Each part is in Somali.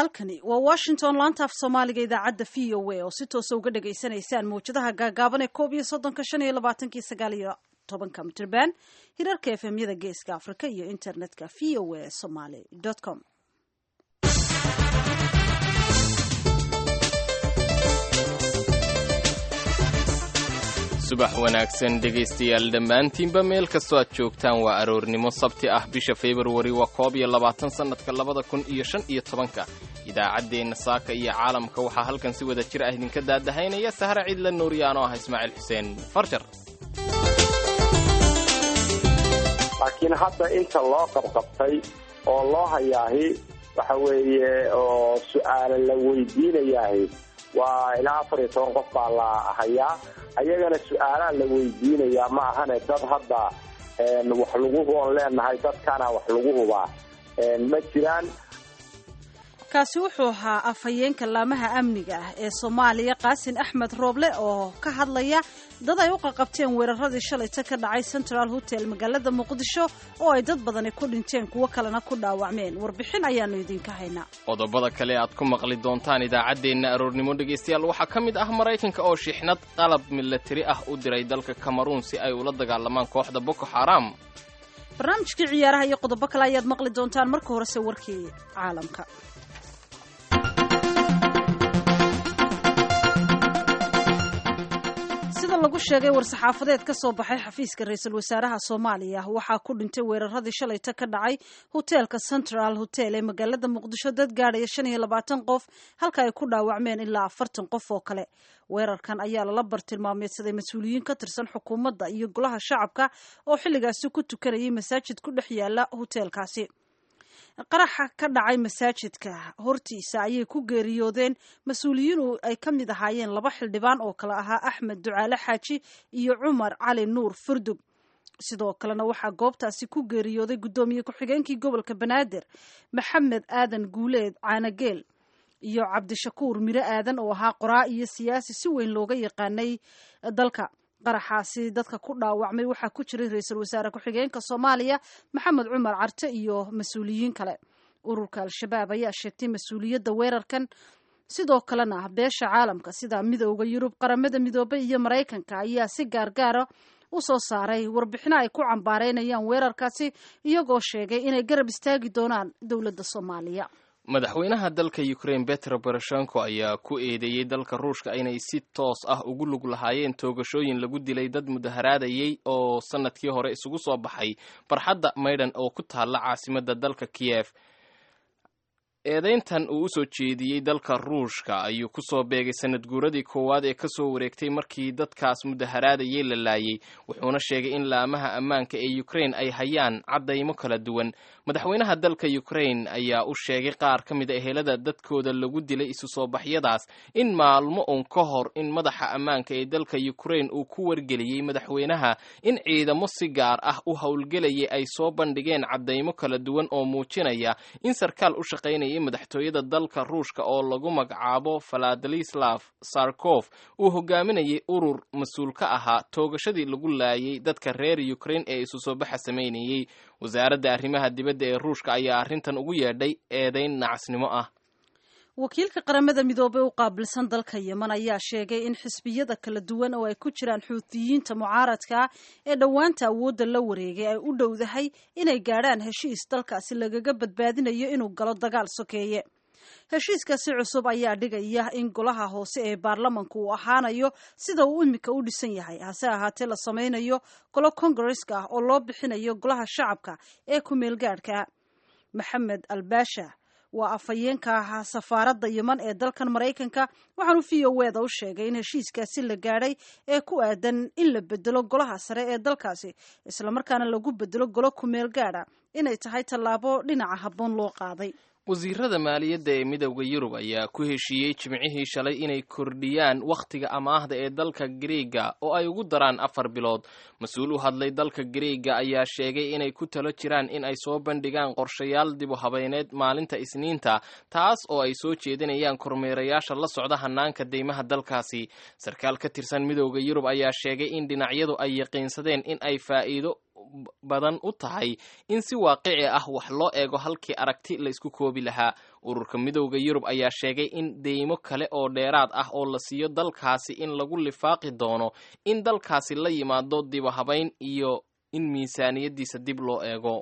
halkani waa washington laanta af soomaaliga idaacadda v o a oo si toosa uga dhagaysanaysaan mawjadaha gaagaaban ee koob iyo soddonka shan iyo labaatankii sagaal iyo tobanka mitirban hirarka efemyada geeska afrika iyo internetka v o a somaly com subax wanaagsan dhegaystayaal dhammaantiinba meel kastoo aad joogtaan waa aroornimo sabti ah bisha februari waa koob iyo labaatan sannadka labada kun iyo shan iyo tobanka idaacaddeenna saaka iyo caalamka waxaa halkan si wada jir ah idinka daadahaynaya sahre ciidla nuuriyaan oo ah ismaaciil xuseen farjar laakiin hadda inta loo qabqabtay oo loo hayaahi waxa weeye oo su-aala la weydiinayaahi waa ilaa afar iyo toban qof baa la hayaa ayagana su-aalaa la weydiinayaa ma ahane dad hadda wax lagu huban leenahay dadkana wax lagu hubaa ma jiraan kaasi wuxuu ahaa afhayeenka laamaha amniga ah ee soomaaliya qaasin axmed rooble oo ka hadlaya dad ay u qaqabteen weeraradii shalayta ka dhacay central hotel magaalada muqdisho oo ay dad badani ku dhinteen kuwo kalena ku dhaawacmeen warbixin ayaanu idinka haynaa qodobada kale aad ku maqli doontaan idaacaddeenna aroornimo dhegaystayaal waxaa ka mid ah maraykanka oo shixnad qalab milatari ah u diray dalka kameruun si ay ula dagaalamaan kooxda boko xaram barnaamijkii ciyaaraha iyo qodobo kale ayaad maqli doontaan marka horese warkii caalamka sida lagu sheegay war-saxaafadeed ka soo baxay xafiiska ra-iisul wasaaraha soomaaliya waxaa ku dhintay weeraradii shalayta ka dhacay hoteelka central hotel ee magaalada muqdisho dad gaadhaya shan iyo labaatan qof halka ay ku dhaawacmeen ilaa afartan qof oo kale weerarkan ayaa lala bartilmaameedsaday mas-uuliyiin ka tirsan xukuumadda iyo golaha shacabka oo xilligaasi ku tukanayay masaajid ku dhex yaala hoteelkaasi qaraxa ka dhacay masaajidka hortiisa ayay ku geeriyoodeen mas-uuliyiin ay ka mid ahaayeen laba xildhibaan oo kale ahaa axmed ducaale xaaji iyo cumar cali nuur furdug sidoo kalena waxaa goobtaasi ku geeriyooday guddoomiye ku-xigeenkii gobolka banaadir maxamed aadan guuleed caanageel iyo cabdishakuur miro aadan oo ahaa qoraa iyo siyaasi si weyn looga yaqaanay dalka qaraxaasi dadka ku dhaawacmay waxaa ku jiray ra-iisul wasaare ku-xigeenka soomaaliya maxamed cumar carte iyo mas-uuliyiin kale ururka al-shabaab ayaa sheegtay mas-uuliyadda weerarkan sidoo kalena beesha caalamka sida midooda yurub qaramada midoobay iyo maraykanka ayaa si gaargaara u soo saaray warbixino ay ku cambaareynayaan weerarkaasi iyagoo sheegay inay garab istaagi doonaan dowladda soomaaliya madaxweynaha dalka ukraine betro boroshenko ayaa ku eedeeyey dalka ruushka inay si toos ah ugu lug lahaayeen toogashooyin lagu dilay dad mudaharaadayay oo sanadkii hore isugu soo baxay barxadda maydhan oo ku taalla caasimadda dalka kiyef eedayntan uu usoo jeediyey dalka ruushka ayuu kusoo beegay sanad guuradii koowaad ee kasoo wareegtay markii dadkaas mudaharaadayay la laayay wuxuuna sheegay in laamaha ammaanka ee ukraine ay hayaan caddaymo kala duwan madaxweynaha dalka ukraine ayaa u sheegay qaar ka mid a ehelada dadkooda lagu dilay isu soo baxyadaas in maalmo uun ka hor in madaxa ammaanka ee dalka ukraine uu ku wargeliyey madaxweynaha in ciidamo si gaar ah u howlgelayay ay soo bandhigeen caddaymo kala duwan oo muujinaya in sarkaal u shaqaynaya madaxtooyada dalka ruushka oo lagu magacaabo valadisłav sarkof uu hogaaminayay urur mas-uul ka ahaa toogashadii lagu laayay dadka reer ukraine ee isu soo baxa samaynayey wasaaradda arrimaha dibadda ee ruushka ayaa arrintan ugu yeedhay eedayn nacasnimo ah wakiilka qaramada midoobey u qaabilsan dalka yemen ayaa sheegay in xisbiyada kala duwan oo ay ku jiraan xuutiyiinta mucaaradka ee dhowaanta awoodda la wareegay ay u dhowdahay inay gaadhaan heshiis dalkaasi lagaga badbaadinayo inuu galo dagaal sokeeye heshiiskaasi cusub ayaa dhigaya in golaha hoose ee baarlamanku uu ahaanayo sida uu imika u dhisan yahay hase ahaatee la samaynayo golo kongareska ah oo loo bixinayo golaha shacabka ee ku-meelgaadhka maxamed albasha waa afhayeenka ahaa safaaradda yeman ee dalkan maraykanka waxaanu v o eda u sheegay in heshiiskaasi la gaadhay ee ku aadan in la bedelo golaha sare ee dalkaasi islamarkaana lagu bedelo golo kumeel gaadha inay tahay tallaabo dhinaca habboon loo qaaday wasiirada maaliyadda ee midowda yurub ayaa ku heshiiyey jimcihii shalay inay kordhiyaan wakhtiga amaahda ee dalka griega oo ay ugu daraan afar bilood mas-uul u hadlay dalka griega ayaa sheegay inay ku talo jiraan in ay soo bandhigaan qorshayaal dibu habeyneed maalinta isniinta taas oo ay soo jeedinayaan kormeerayaasha la socda hanaanka deymaha dalkaasi sarkaal ka tirsan midowda yurub ayaa sheegay in dhinacyadu ay yaqiinsadeen in ay faa'iido badan u tahay in si waaqici ah wax loo eego halkii aragti la isku koobi lahaa ururka midowda yurub ayaa sheegay in deymo kale oo dheeraad ah oo la siiyo dalkaasi in lagu lifaaqi doono in dalkaasi la yimaado dibahabayn iyo in miisaaniyaddiisa dib loo eego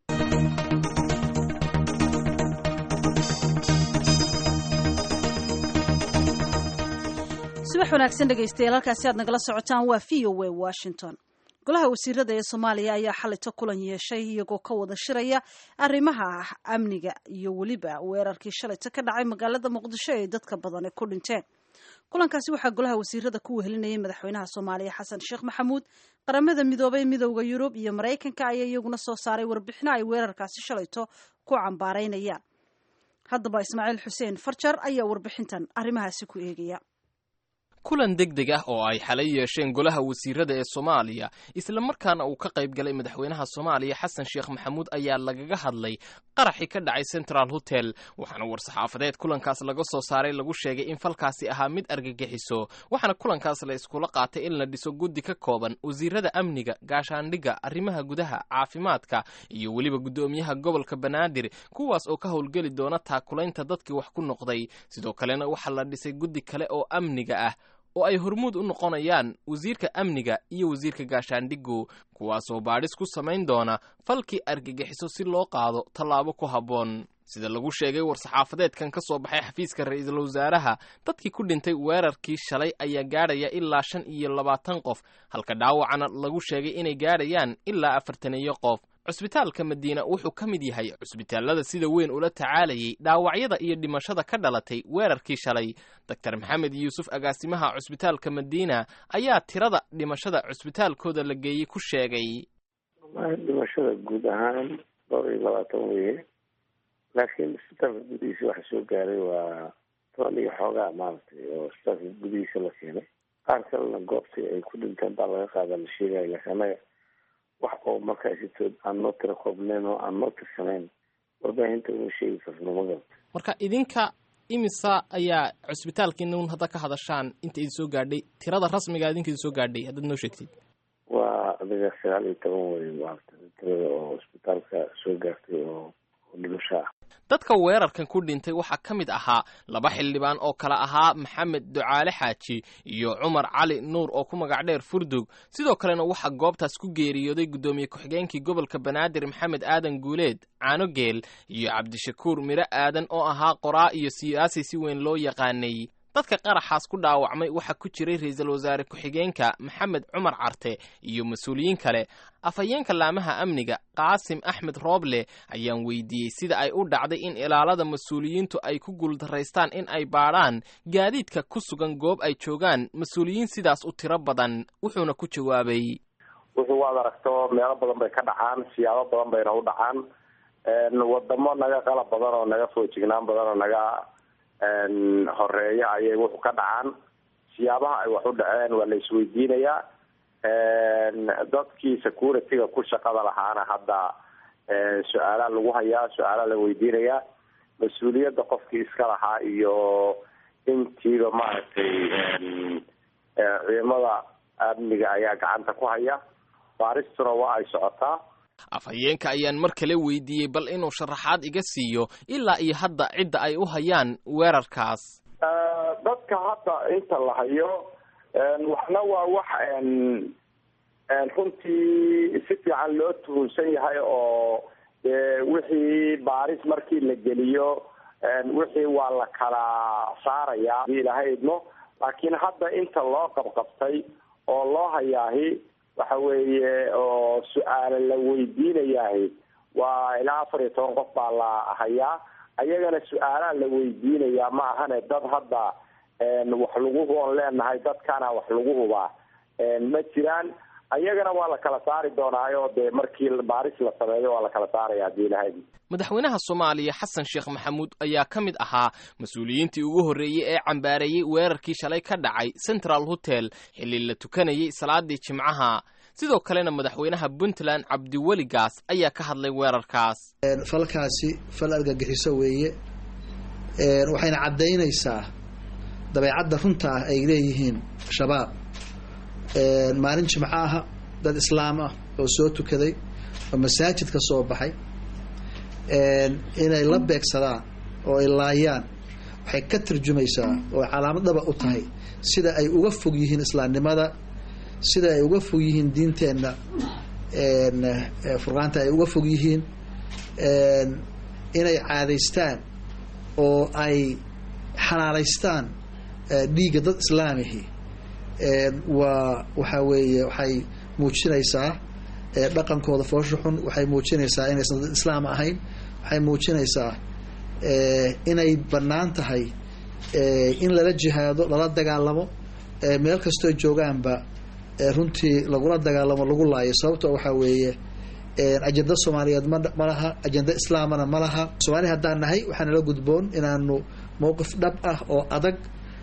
subax wanaagsan dhegaystayaal halkaasi aad nagala socotaan waa v o a washington golaha wasiirada ee soomaaliya ayaa xalito kulan yeeshay iyagoo ka wada shiraya arrimaha amniga iyo weliba weerarkii shalayto ka dhacay magaalada muqdisho ee dadka badani ku dhinteen kulankaasi waxaa golaha wasiirada ku wehelinayay madaxweynaha soomaaliya xasan sheekh maxamuud qaramada midoobay midowda yurub iyo maraykanka ayaa iyaguna soo saaray warbixino ay weerarkaasi shalayto ku cambaaraynayaan haddaba ismaaciil xuseen farjar ayaa warbixintan arrimahaasi ku eegaya kulan deg deg ah oo ay xalay yeesheen golaha wasiirada ee soomaaliya islamarkaana uu ka qayb galay madaxweynaha soomaaliya xasan sheekh maxamuud ayaa lagaga hadlay qaraxii ka dhacay central hotel waxaana war-saxaafadeed kulankaas laga soo saaray lagu sheegay in falkaasi ahaa mid argagixiso waxaana kulankaas la iskula qaatay in la dhiso guddi ka kooban wasiirada amniga gaashaandhigga arrimaha gudaha caafimaadka iyo weliba guddoomiyaha gobolka banaadir kuwaas oo ka howlgeli doona taakulaynta dadkii wax ku noqday sidoo kalena waxaa la dhisay guddi kale oo amniga ah oo ay hormuud u noqonayaan wasiirka amniga iyo wasiirka gaashaandhigu kuwaasoo baadhis ku samayn doona falkii argagixiso si loo qaado tallaabo ku habboon sida lagu sheegay war-saxaafadeedkan ka soo baxay xafiiska ra-iisul wasaaraha dadkii ku dhintay weerarkii shalay ayaa gaadhaya ilaa shan iyo labaatan qof halka dhaawacana lagu sheegay inay gaadhayaan ilaa afartaniyo qof cusbitaalka madiina wuxuu ka mid yahay cusbitaallada sida weyn ula tacaalayay dhaawacyada iyo dhimashada ka dhalatay weerarkii shalay doctor maxamed yuusuf agaasimaha cusbitaalka madiina ayaa tirada dhimashada cusbitaalkooda la geeyey ku sheegay dhimashada guud ahaan dhowr iyo labaatan weye laakiin isbitaalka gudihiisa waxa soo gaaray waa toban iyo xoogaa maaragtay oo isbitaalka gudihiisa la keenay qaar kalena goobtii ay ku dhinteen baa laga qaada la sheegaya laakiin annaga wax oo markaasito aan noo tira koobnayn oo aan noo tirsanayn warbaahinta uma sheegi karno ma garta marka idinka imisa ayaa cusbitaalkiina un hadda ka hadashaan inta idin soo gaadhay tirada rasmiga idinka idin soo gaadhay haddaad noo sheegtid waa adiga sagaal iyo toban wey maarata tirada oo isbitaalka soo gaartay oo dhimasho ah dadka weerarkan ku dhintay waxaa ka mid ahaa laba xildhibaan oo kale ahaa maxamed ducaale xaaji iyo cumar cali nuur oo ku magac dheer furdug sidoo kalena waxaa goobtaas ku geeriyooday guddoomiye ku-xigeenkii gobolka banaadir maxamed aadan guuleed caanogeel iyo cabdishakuur miro aadan oo ahaa qoraa iyo siyaasi si weyn loo yaqaanay dadka qaraxaas ku dhaawacmay waxaa ku jiray ra-iisul wasaare ku-xigeenka maxamed cumar carte iyo mas-uuliyiin kale afhayeenka laamaha amniga qaasim axmed rooble ayaan weydiiyey sida ay u dhacday in ilaalada mas-uuliyiintu ay ku guuldaraystaan in ay baadhaan gaadiidka ku sugan goob ay joogaan mas-uuliyiin sidaas u tiro badan wuxuuna ku jawaabay wuxuu waad aragto meelo badan bay ka dhacaan siyaabo badan bayna u dhacaan wadamo naga qalab badan oo naga foojignaan badan oo naga horeeya ayay wuxuu ka dhacaan siyaabaha ay wax u dhaceen waa la isweydiinayaa dadkii security-ga ku shaqada lahaana hadda su-aalaa lagu hayaa su-aalaa la weydiinayaa mas-uuliyadda qofkii iska lahaa iyo intiiba maaragtay ciidamada amniga ayaa gacanta ku haya baaristuna waa ay socotaa afhayeenka ayaan mar kale weydiiyey bal inuu sharaxaad iga siiyo ilaa iyo hadda cidda ay u hayaan weerarkaas dadka hadda inta la hayo waxna waa wax runtii si fiican loo tuhunsan yahay oo wixii baaris markii la geliyo wixii waa la kala saarayaa hadii ilaahay idmo laakiin hadda inta loo qabqabtay oo loo hayaahi waxa weeye oo su-aala la weydiinayahay waa ilaa afar iyo toban qof baa la hayaa ayagana su-aalaa la weydiinayaa ma ahane dad hadda wax lagu huban leenahay dadkana wax lagu hubaa ma jiraan ayagana waa la kala saari doonaayo dee markii baaris la sameeyo waa la kala saaraya hadii ilahay madaxweynaha soomaaliya xasan sheekh maxamuud ayaa ka mid ahaa mas-uuliyiintii ugu horreeyey ee cambaareeyey weerarkii shalay ka dhacay central hotel xilli la tukanayay salaadii jimcaha sidoo kalena madaxweynaha puntland cabdiweli gaas ayaa ka hadlay weerarkaas falkaasi fal argagixiso weeye waxayna caddaynaysaa dabeecadda runta ah ay leeyihiin shabaab maalin jimco aha dad islaam ah oo soo tukaday oo masaajid ka soo baxay inay la beegsadaan oo ay laayaan waxay ka tarjumaysaa oo calaamad dhaba u tahay sida ay uga fog yihiin islaamnimada sida ay uga fog yihiin diinteenna furqaanta ay uga fog yihiin inay caadaystaan oo ay xalaalaystaan dhiigga dad islaamihi waa waxaa weeye waxay muujinaysaa dhaqankooda foosha xun waxay muujinaysaa inaysan dad islaam ahayn waxay muujinaysaa inay bannaan tahay in lala jihaado lala dagaalamo meel kastoo joogaanba runtii lagula dagaalamo lagu laayo sababto waxaa weeye ajenda soomaaliyeed ma ma laha ajenda islaamana ma laha soomaali haddaan nahay waxaa nala gudboon inaanu mowqif dhab ah oo adag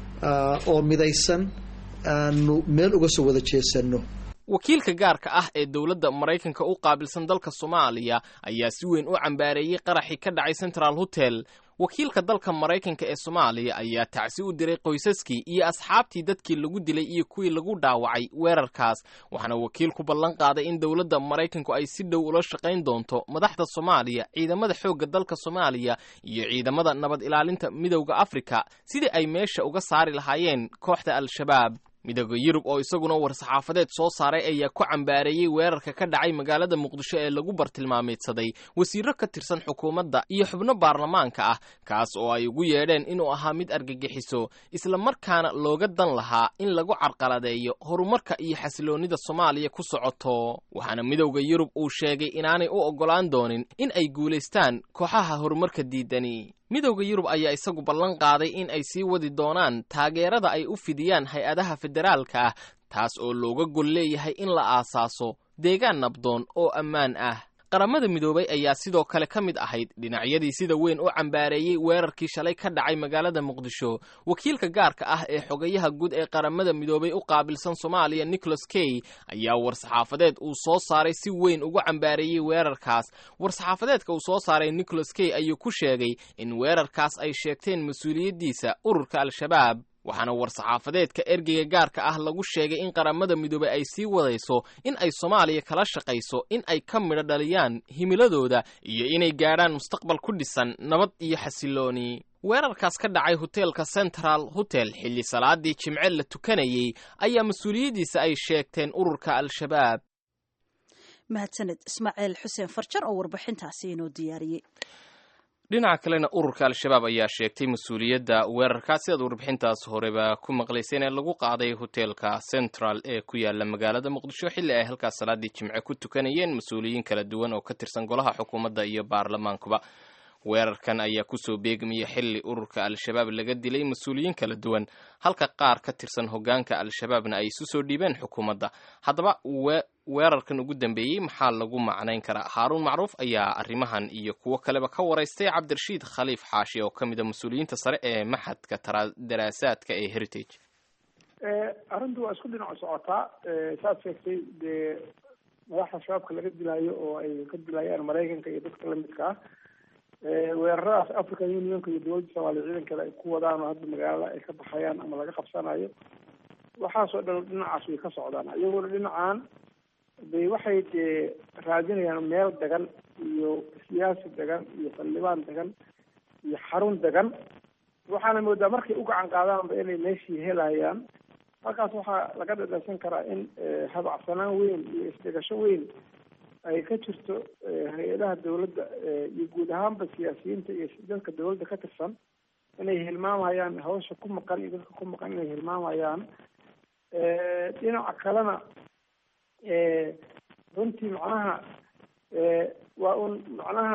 oo midaysan aanu meel uga soo wada jeesano wakiilka gaarka ah ee dowladda maraykanka u qaabilsan dalka soomaaliya ayaa si weyn u cambaareeyey qaraxii ka dhacay central hotel wakiilka dalka maraykanka ee soomaaliya ayaa tacsi u diray qoysaskii iyo asxaabtii dadkii lagu dilay iyo kuwii lagu dhaawacay weerarkaas waxaana wakiilku ballan qaaday in dowladda maraykanku ay si dhow ula shaqayn doonto madaxda soomaaliya ciidamada xoogga dalka soomaaliya iyo ciidamada nabad ilaalinta midowda afrika sidii ay meesha uga saari lahaayeen kooxda al-shabaab midooda yurub oo isaguna war-saxaafadeed soo saaray ayaa ku cambaareeyey weerarka ka dhacay magaalada muqdisho ee lagu bartilmaameedsaday wasiiro ka tirsan xukuumadda iyo xubno baarlamaanka ah kaas oo ay ugu yeedheen inuu ahaa mid argagixiso isla markaana looga dan lahaa in lagu carqaladeeyo horumarka iyo xasiloonnida soomaaliya ku socoto waxaana midowda yurub uu sheegay inaanay u oggolaan doonin in ay guulaystaan kooxaha horumarka diidani midowda yurub ayaa isagu ballan qaaday in ay sii wadi doonaan taageerada ay u fidiyaan hay-adaha federaalka ah taas oo looga gol leeyahay in la aasaaso deegaan nabdoon oo ammaan ah qaramada midoobay ayaa sidoo kale ka mid ahayd dhinacyadii sida weyn u cambaareeyey weerarkii shalay ka dhacay magaalada muqdisho wakiilka gaarka ah ee xogayaha guud ee qaramada midoobay u qaabilsan soomaaliya nicholas key ayaa war-saxaafadeed uu soo saaray si weyn ugu cambaareeyey weerarkaas war-saxaafadeedka uu soo saaray nicholas key ayuu ku sheegay in weerarkaas ay sheegteen mas-uuliyaddiisa ururka al-shabaab waxaana war-saxaafadeedka ergeyga gaarka ah lagu sheegay in qaramada midoobey ay sii wadayso in ay soomaaliya kala shaqayso in ay ka midho dhaliyaan himiladooda iyo inay gaadhaan mustaqbal ku dhisan nabad iyo xasilooni weerarkaas ka dhacay hoteelka central hotel xilli salaadii jimce la tukanayey ayaa mas-uuliyaddiisa ay sheegteen ururka al-shabaab mahadsaned ismaaciil xuseen farjar oo warbixintaasi inoo diyaariyey dhinaca kalena ururka al-shabaab ayaa sheegtay mas-uuliyadda weerarkaas sidaad warbixintaas horeba ku maqlayseen ee lagu qaaday hoteelka central ee ku yaala magaalada muqdisho xilli ay halkaas salaadii jimce ku tukanayeen mas-uuliyiin kala duwan oo ka tirsan golaha xukuumadda iyo baarlamaankuba weerarkan ayaa kusoo beegmaya xilli ururka al-shabaab laga dilay mas-uuliyiin kala duwan halka qaar ka tirsan hoggaanka al-shabaabna ay isu soo dhiibeen xukuumadda haddaba weerarkan ugu dambeeyey maxaa lagu macnayn karaa haaruun macruuf ayaa arrimahan iyo kuwo kaleba ka waraystay cabdirashiid khaliif xaashi oo ka mid a mas-uuliyiinta sare ee maxadka daraasaadka ee heritage arrintu waa isku dhinaco socotaa saad sheegtay dee madaxda shabaabka laga dilaayo oo ay ka dilayaan maraykanka iyo dadka lamidka ah weeraradaas african unionka iyo dowladda soomaaliya ciidankeeda ay ku wadaan oo hadda magaalada ay ka baxayaan ama laga qabsanayo waxaasoo dhan dhinacaas way ka socdaan iyagoona dhinacan bay waxay dee raadinayaan meel degan iyo siyaasi degan iyo xildhibaan degan iyo xarun degan waxaana moodaa markay u gacan qaadaanba inay meeshii helayaan halkaas waxaa laga dhadhansan karaa in habacsanaan weyn iyo isdhegasho weyn ay ka jirto hay-adaha dawladda iyo guud ahaanba siyaasiyiinta iyo dadka dawladda ka tirsan inay hilmaamayaan hawsha ku maqan iyo dadka ku maqan inay hilmaamayaan dhinaca kalena runtii macnaha waa un macnaha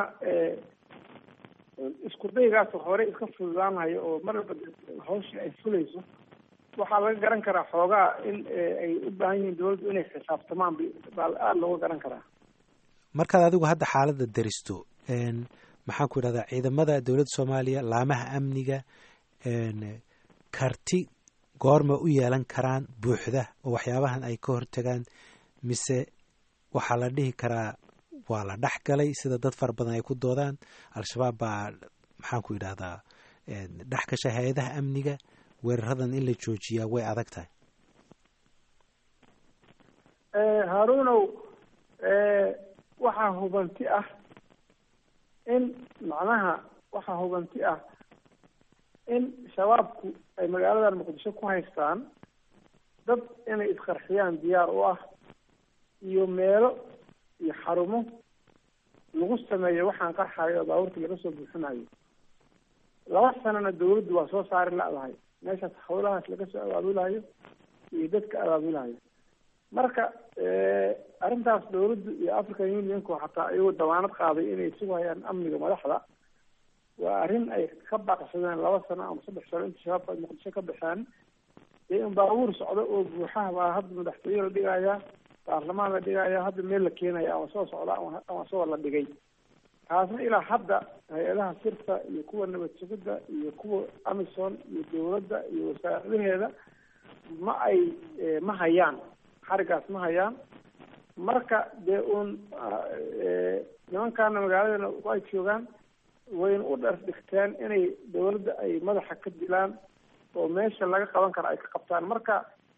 isku daygaas hore iska fududaanayo oo mar walba hawshii ay fulayso waxaa laga garan karaa xoogaa in ay u baahan yihiin dawladdu inay xisaabtamaan baa aada looga garan karaa markaad adigu hadda xaaladda daristo maxaan ku idhahdaa ciidamada dowladda soomaaliya laamaha amniga karti goorma u yeelan karaan buuxda oo waxyaabahan ay ka hortagaan mise waxaa la dhihi karaa waa la dhex galay sida dad fara badan ay ku doodaan al-shabaab baa maxaan ku idhahdaa dhex gasha hay-adaha amniga weeraradan in la joojiyaa way adag tahay haaruunow waxaa hubanti ah in macnaha waxaa hubanti ah in shabaabku ay magaaladan muqdisho ku haystaan dad inay isqarxiyaan diyaar u ah iyo meelo iyo xarumo lagu sameeyo waxaan qarxayo oo baabuurta laga soo buuxinayo laba sanana dawladdu waa soo saari la-dahay meeshaas hawlahaas laga soo abaabulayo iyo dadka abaabulayo marka arrintaas dawladdu iyo african unionku xataa iyagoo damaanad qaaday inay sugayaan amniga madaxda waa arrin ay ka baaqsadeen laba sano ama saddex sano inta shabaabka ay muqdisho ka baxeen dee in baabuur socdo oo buuxaha baa hadda madaxtooye la dhigayaa baarlamaan la dhigayaa hadda meel la keenaya ama soo socda ama ama soo la dhigay taasna ilaa hadda hay-adaha sirta iyo kuwa nabad sugidda iyo kuwa amison iyo dawladda iyo wasaaradaheeda ma ay ma hayaan xarigaas ma hayaan marka dee uun nimankaana magaaladana ay joogaan wayna u dhar dhigteen inay dawladda ay madaxa ka dilaan oo meesha laga qaban karo ay ka qabtaan marka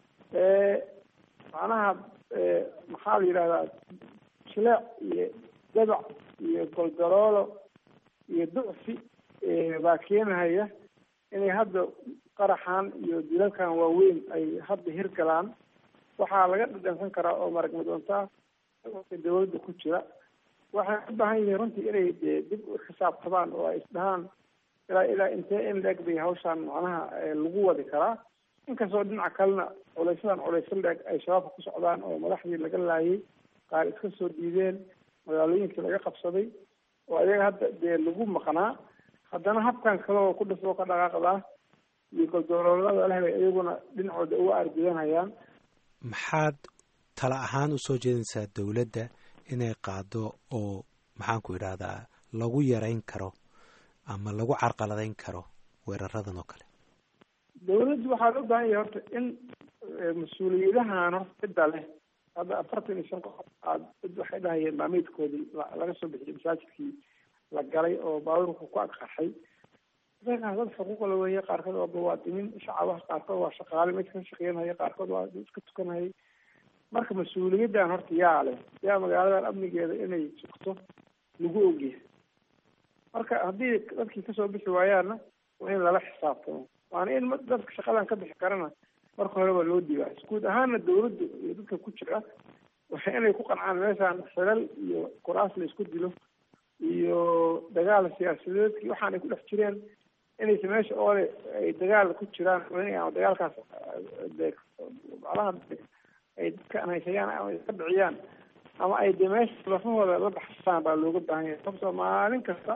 macnaha maxaa la yidhahdaa jileec iyo dabac iyo golgaroolo iyo ducfi baa keenahaya inay hadda qaraxan iyo dilalkan waaweyn ay hadda hirgalaan waxaa laga dhadhansan karaa oo marag madoontaa dawladda ku jira waxay u baahan yihiin runtii inay de dib u xisaabtabaan oo ay isdhahaan ilaa ilaa intee in leeg bay hawshaan macnaha lagu wadi karaa inkastoo dhinaca kalena culaysadan culayso leeg ay shabaabka ku socdaan oo madaxdii laga laayay qaar iska soo diideen magaalooyinkii laga qabsaday oo ayaga hadda dee lagu maqnaa haddana habkan kale oo ku dhisoo ka dhaqaaqdaa iyo goldooloolada leh bay iyaguna dhinacooda uga aargudanayaan maxaad tala ahaan usoo jeedinaysaa dowladda inay qaado oo maxaanku idhahdaa lagu yarayn karo ama lagu carqaladayn karo weeraradan oo kale dawladdu waxaa loo baahan yahay horta in mas-uuliyadahan horta cidda leh hadda afartan iyo shan qof aad cid waxay dhahayeen maamidkoodii laga soo bixiyay masaajidkii la galay oo baabuurku ku agqarxay dadkaas dad xuquuqla weeye qaarkood waa muwaadiniin shacabaha qaarkood waa shaqaale meesha ka shaqeynaya qaarkood waa iska tukanayay marka mas-uuliyaddan horta yaa leh yaa magaaladan amnigeeda inay sugto lagu ogyahay marka haddii dadkii kasoo bixi waayaanna waa in lala xisaabtamo waana in dadka shaqadan ka bixi karana marka hore waa loo diibaay guud ahaana dawladda iyo dadka ku jira waa inay ku qancaan meeshaan xilal iyo kuraas la isku dilo iyo dagaal siyaasadeedkii waxaan ay ku dhex jireen inaysa meesha oole ay dagaal ku jiraan ama dagaalkaas de macnaha ay dadka anhaysayaan ama iska dhiciyaan ama ay de meesha lafahooda la baxsaan baa looga baahan yahay sababtoo maalin kasta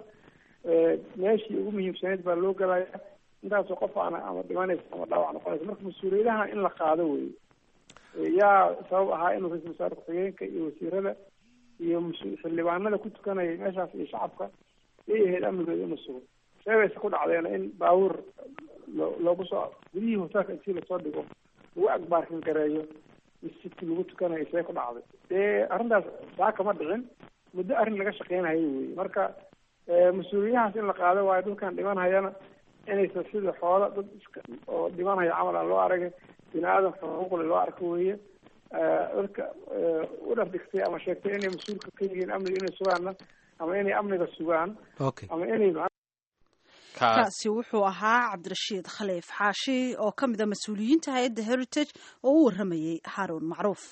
meeshii ugu muhiimsaneyd baa loo galaya intaasoo qof ana ama dhimanaysa ama dhaawac noqonaysa marka mas-uuliyadaha in la qaado wey yaa sabab ahaa inuu ra-isul wasaare ku-xigeenka iyo wasiirada iyo xildhibaanada ku tukanaya meeshaas iyo shacabka yay ahayd amnigooda inuu sugo sheegaysa ku dhacdeena in baabuur lo loogu soo gudihii hoteelka intii lasoo dhigo lagu agbaarkin gareeyo masjidkii lagu tukanayo see ku dhacday dee arrintaas saaka ma dhicin muddo arrin laga shaqeynayo wey marka mas-uuliyadahaas in la qaado waayo dadkan dhimanhayana inaysan sida xoolo dad iska oo dhimanhaya camal aan loo aragay bini aadam xuquuqle loo arko weeye dadka u dhar dhigtay ama sheegtay inay mas-uulka ka yihiin amniga inay sugaanna ama inay amniga sugaan okay ama inay kaasi wuxuu ahaa cabdirashiid khaliif xaashi oo ka mid a mas-uuliyiinta hay-adda heritage oo u warramayey xaaruun macruuf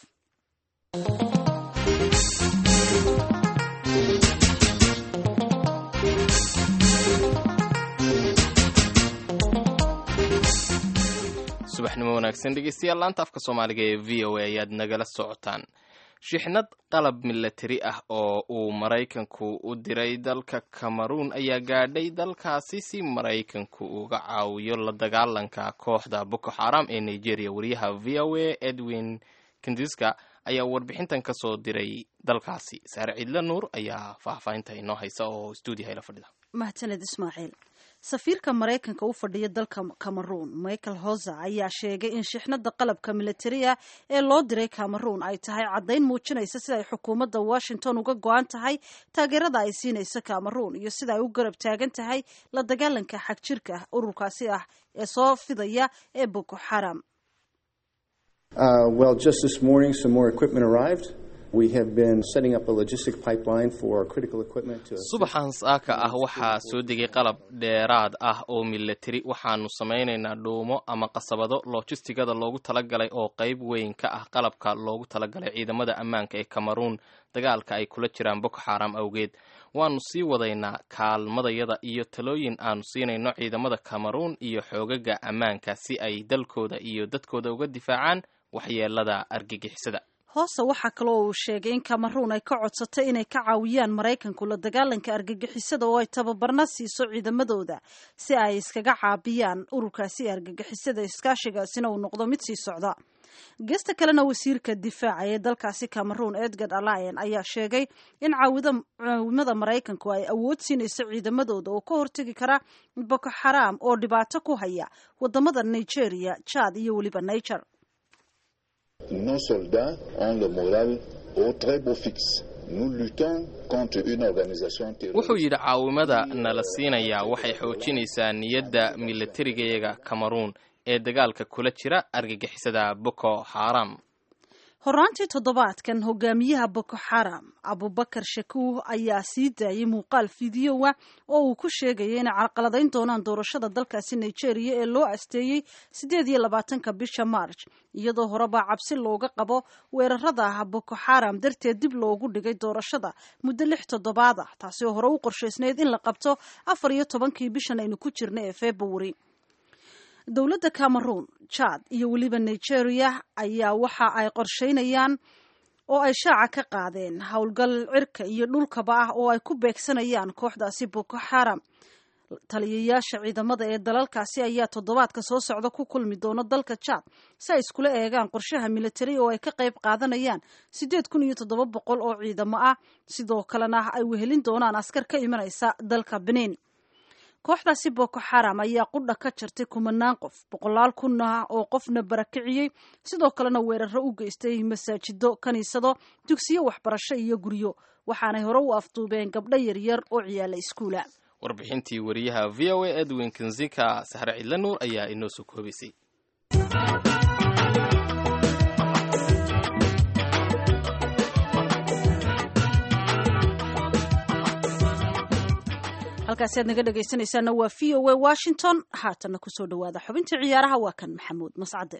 subaxnimo wanaagsan dhegeystayaal laanta afka soomaaliga ee v o a ayaad nagala socotaan shixnad qalab milatari ah oo uu maraykanku u diray dalka cameroun ayaa gaadhay dalkaasi si maraykanku uga caawiyo la dagaalanka kooxda boko xaram ee nigeria wariyaha v o a edwin kindiska ayaa warbixintan ka soo diray dalkaasi saare ciidle nuur ayaa faahfaahinta inoo haysa oo stuudiyaha ila fadhida mahadsaned ismaaciil safiirka maraykanka u fadhiya dalka cameroun michael hoser ayaa sheegay in shixnada qalabka militariga ee loo diray cameroun ay tahay caddayn muujinaysa sida ay xukuumadda washington uga go-an tahay taageerada ay siinaysa cameroun iyo sida ay u garab taagan tahay la dagaalanka xagjirka ururkaasi ah ee soo fidaya ee boko xaram Uh, well, just this morning, some more equipment arrived. We have been setting up a logistic pipeline for critical equipment to. subaxan saaka ah waxaa soo degay qalab dheeraad ah oo milatari waxaanu samaynaynaa dhuumo ama qasabado lojistigada loogu talagalay oo qayb weyn ka ah qalabka loogu talagalay ciidamada ammaanka ee cameroon dagaalka ay kula jiraan boko xaram awgeed waanu sii wadaynaa kaalmadayada iyo talooyin aanu siinayno ciidamada cameroon iyo xoogaga ammaanka si ay dalkooda iyo dadkooda uga difaacaan waxyeelada argagixisada hoose waxaa kaloo uu sheegay in cameroon ay ka codsatay inay ka caawiyaan maraykanku la dagaalanka argagixisada oo ay tababarna siiso ciidamadooda si ay iskaga caabiyaan ururkaasi argagixisada iskaashigaasina uu noqdo mid sii socda geesta kalena wasiirka difaaca ee dalkaasi cameroon edgard allian ayaa sheegay in caawimada maraykanku ay awood siinayso ciidamadooda oo ka hortegi kara boko xaraam oo dhibaato ku haya wadamada nigeria jad iyo weliba niger Nos soldats ont le moral au très beau fixe. Nous luttons contre une organisation terroriste. wuxuu yidhi caawimada nala siinayaa waxay xoojinaysaa niyadda milatarigayaga cameroon ee dagaalka kula jira argagixisada boko xaram horaantii toddobaadkan hogaamiyaha boko xaram abubakar shakuuh ayaa sii daayay muuqaal fideowa oo uu ku sheegaya inay carqaladayn doonaan doorashada dalkaasi nigeria ee loo asteeyey siddeed iyo labaatanka bisha marj iyadoo horeba cabsi looga qabo weerarada ah boko xaram darteed dib loogu dhigay doorashada muddo lix toddobaad ah taasi oo hore u qorshaysnayd in la qabto afar iyo tobankii bishan aynu ku jirna ee february dowladda cameroon jad iyo weliba nigeria ayaa waxa ay qorsheynayaan oo ay shaaca ka qaadeen howlgal cirka iyo dhulkaba ah oo ay ku beegsanayaan kooxdaasi boko xaram taliyayaasha ciidamada ee dalalkaasi ayaa toddobaadka soo socda ku kulmi doona dalka jad si ay iskula eegaan qorshaha militari oo ay ka qayb qaadanayaan siddeed kun iyo toddoba boqol oo ciidamo ah sidoo kalena ay wehelin doonaan askar ka imanaysa dalka benin kooxdaasi boko xaram ayaa qudha ka jartay kumanaan qof boqolaal kun ah oo qofna barakiciyey sidoo kalena weeraro u geystay masaajido kaniisado dugsiyo waxbarasho iyo guryo waxaanay hore u afduubeen gabdho yaryar oo ciyaala iskuula warbixintii wariyaha v o a edwin kinzika saxre cidla nuur ayaa inoo soo koobaysay halkaasi aad naga dhegaysanaysaana waa v o a washington haatanna kusoo dhawaada xubintii ciyaaraha waa kan maxamuud mascade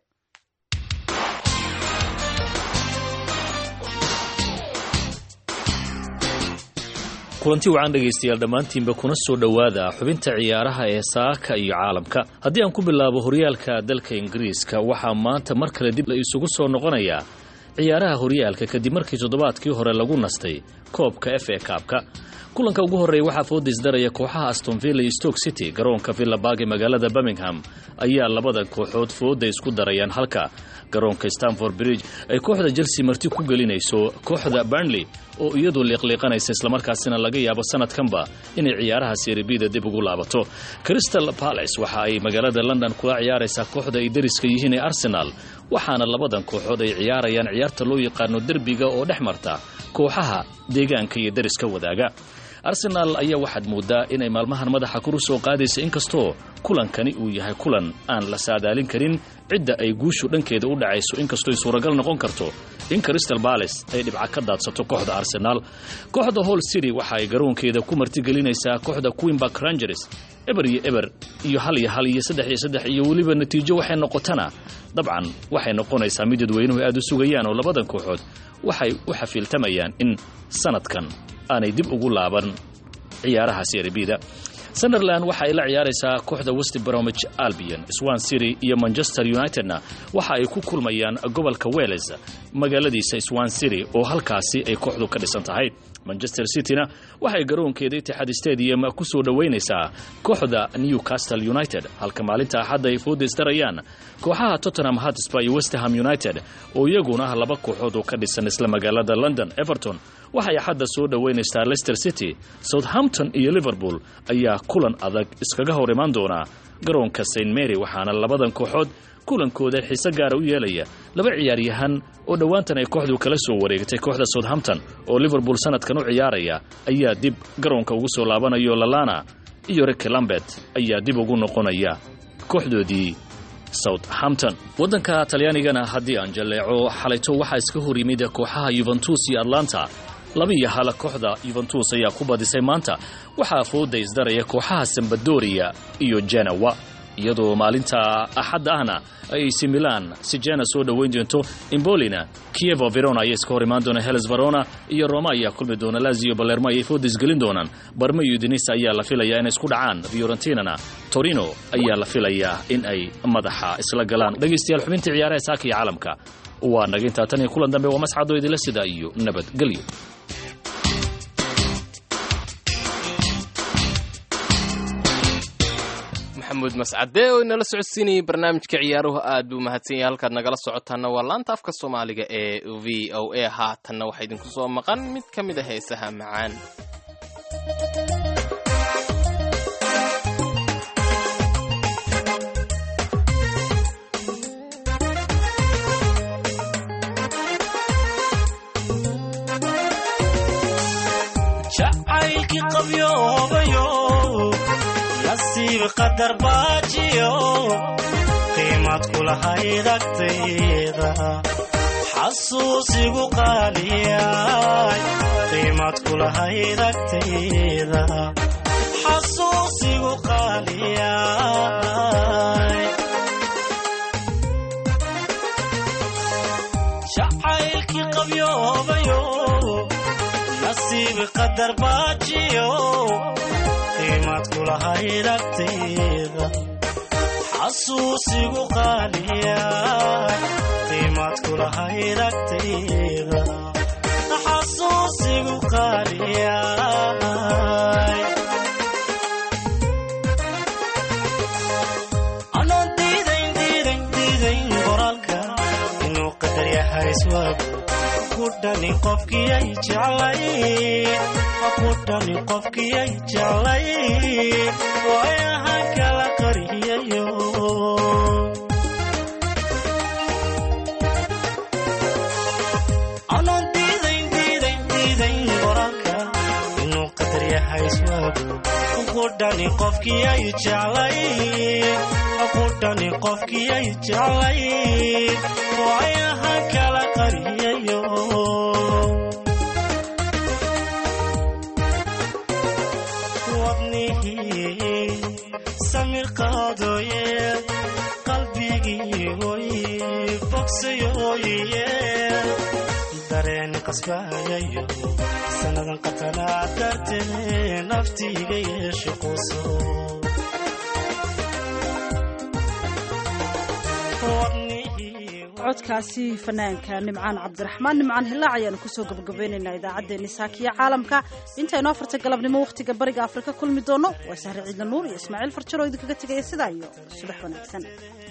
kulanti wacan dhegaystayaal dhammaantiinba kuna soo dhowaada xubinta ciyaaraha ee saaka iyo caalamka haddii aan ku bilaabo horyaalka dalka ingiriiska waxaa maanta mar kale dib la isugu soo noqonayaa ciyaaraha horyaalka kadib markii toddobaadkii hore lagu nastay koobka f a kaabka kulanka ugu horreeya waxaa foodisdaraya kooxaha astonvilla iyo stoke city garoonka villabarg ee magaalada birmingham ayaa labada kooxood fooda isku darayaan halka garoonka stanford bridge ay kooxda chelsea marti ku gelinayso kooxda burnley oo iyadu liiqliiqanaysa islamarkaasina laga yaabo sanadkanba inay ciyaaraha seribida dib ugu laabato crystal palace waxa ay magaalada london kula ciyaaraysaa kooxda ay deriska yihiin ee arsenal waxaana labadan kooxood ay ciyaarayaan ciyaarta loo yaqaano derbiga oo dhex marta kooxaha deegaanka iyo deriska wadaaga arsenaal ayaa waxaad moodaa inay maalmahan madaxa kuru soo qaadaysa inkastoo kulankani uu yahay kulan aan la saadaalin karin cidda ay guushu dhankeeda u dhacayso inkastooy suuragal noqon karto in crystal bales ay dhibca ka daadsato kooxda arsenaal kooxda hall city waxa ay garoonkeeda ku martigelinaysaa kooxda queenbark rangers eber iyo eber iyo hal iyo hal iyo saddex iyo saddex iyo weliba natiijo waxay noqotana dabcan waxay noqonaysaa mid dadweynuhu aad u sugayaan oo labadan kooxood waxay u xafiiltamayaan in sanadkan aanay dib ugu laaban ciyaaraha seribida sunderland waxa ay la ciyaaraysaa kooxda west bromwich albion swan city iyo manchester unitedna waxa ay ku kulmayaan gobolka wales magaaladiisa swan city oo halkaasi ay kooxdu ka dhisan tahay manchester cityna waxay garoonkeeda itixaad stadium ku soo dhowaynaysaa kooxda newcastle united halka maalinta axadda ay foodistarayaan kooxaha tottenham hotspur iyo westham united oo iyaguna ah laba kooxood oo ka dhisan isla magaalada london everton waxay axadda soo dhowaynaysaa leicester city southampton iyo liverpool ayaa kulan adag iskaga hor imaan doona garoonka st mary waxaana labadan kooxood kulankooda xiise gaara u yeelaya laba ciyaaryahan oo dhowaantan ay kooxdu kala soo wareegtay kooxda southampton oo liverpool sanadkan u ciyaaraya ayaa dib garoonka ugu soo laabanayo lalana iyo riki lambert ayaa dib ugu noqonaya kooxdoodii southampton waddanka talyaanigana haddii aan jalleeco xalayto waxaa iska hor yimid kooxaha yuventus iyo atlanta laba iyo hala kooxda yuventus ayaa ku badisay maanta waxaa fooda isdaraya kooxaha sambadoria iyo jenawa iyadoo maalinta axadda ahna ay ac milan si jena soo dhoweyn doonto imbolina kievo verona ayaa iska hor imaan doona heles verona iyo roma ayaa kulmi doona lazio balermo ayay fooda isgelin doonaan barma iyo udinisa ayaa la filayaa inay isku dhacaan fiorentinana torino ayaa la filayaa in ay madaxa isla galaan dhegaystayaal xubintii ciyaaraha saaka iyo caalamka waa naga intaa tan iyo kulan dambe waa mascado idila sida iyo nabadgelyo maxamuud mascade oo inala socodsiinayay barnaamijka ciyaaruhu aad buu mahadsan yahay halkaad nagala socotaana waa laanta afka soomaaliga ee v o a haatanna waxaa idinku soo maqan mid ka mid a heesaha macaan jacaylkii qabyoobayo nasiib qadar baajiyo qiimad kulahayd agtayda xasuusigu qaaliyay qiimad kulahayd agtayda xasuusigu qaaliyay jacaylkii qabyoobayo nasiib qadar baajiyo qiimad kulahayd agtayda xasuusigu qaaliyay qiimad kulahayd agtayda xasuusigu qaaliyay anoon diidayn diidayn diidayn qoraalka inuu qadar yahay iswaagu kudhani qofkiyay jeclay kudhani qofkiyay jeclay waayahan kala qariyayo anoon diidayn diidayn diidayn qoraalka inuu qadar yahay iswaagu kudhani qofkiyay jeclay kudhani qofkiyay jeclay waayahan kala qariyayo wadnihii samir qaadooye qalbigii oy bogsayooye dareen qasbayayo sannadan qatanaa dartee naftiiga yeeshe quso codkaasi fanaanka nimcaan cabdiraxmaan nimcaan hilaac ayaanu kusoo gabagabaynaynaa idaacaddeenni saakiya caalamka intaynu afarta galabnimo wakhtiga bariga afrika kulmi doono waa sahre ciidla nuur iyo ismaaciil farjaro idinkaga tegaya sidaa iyo subax wanaagsan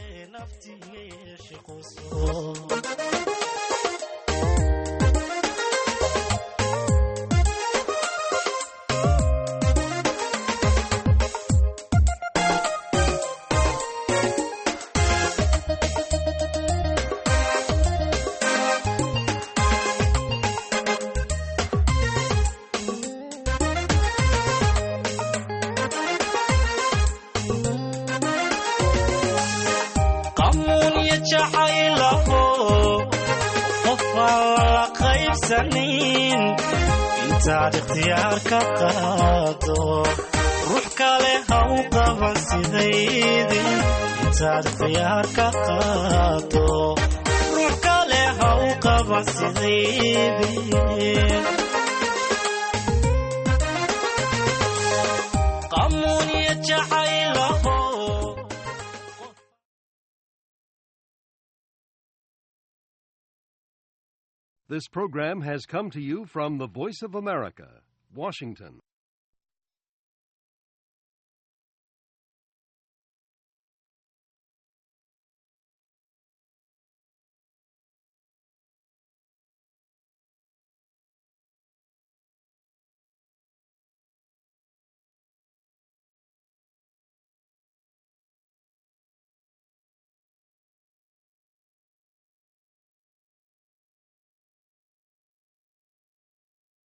qamuun iyo jacaylaho qof aan lala qaybsanin intaad ikhtiyaar ka qaado ruux kale ha u qaban sidaydi intaad ikhtiyaar ka qaado ruux kale ha u qaban sidaydi qamuun iyo jacaylaho This program has come to you from the Voice of America, Washington.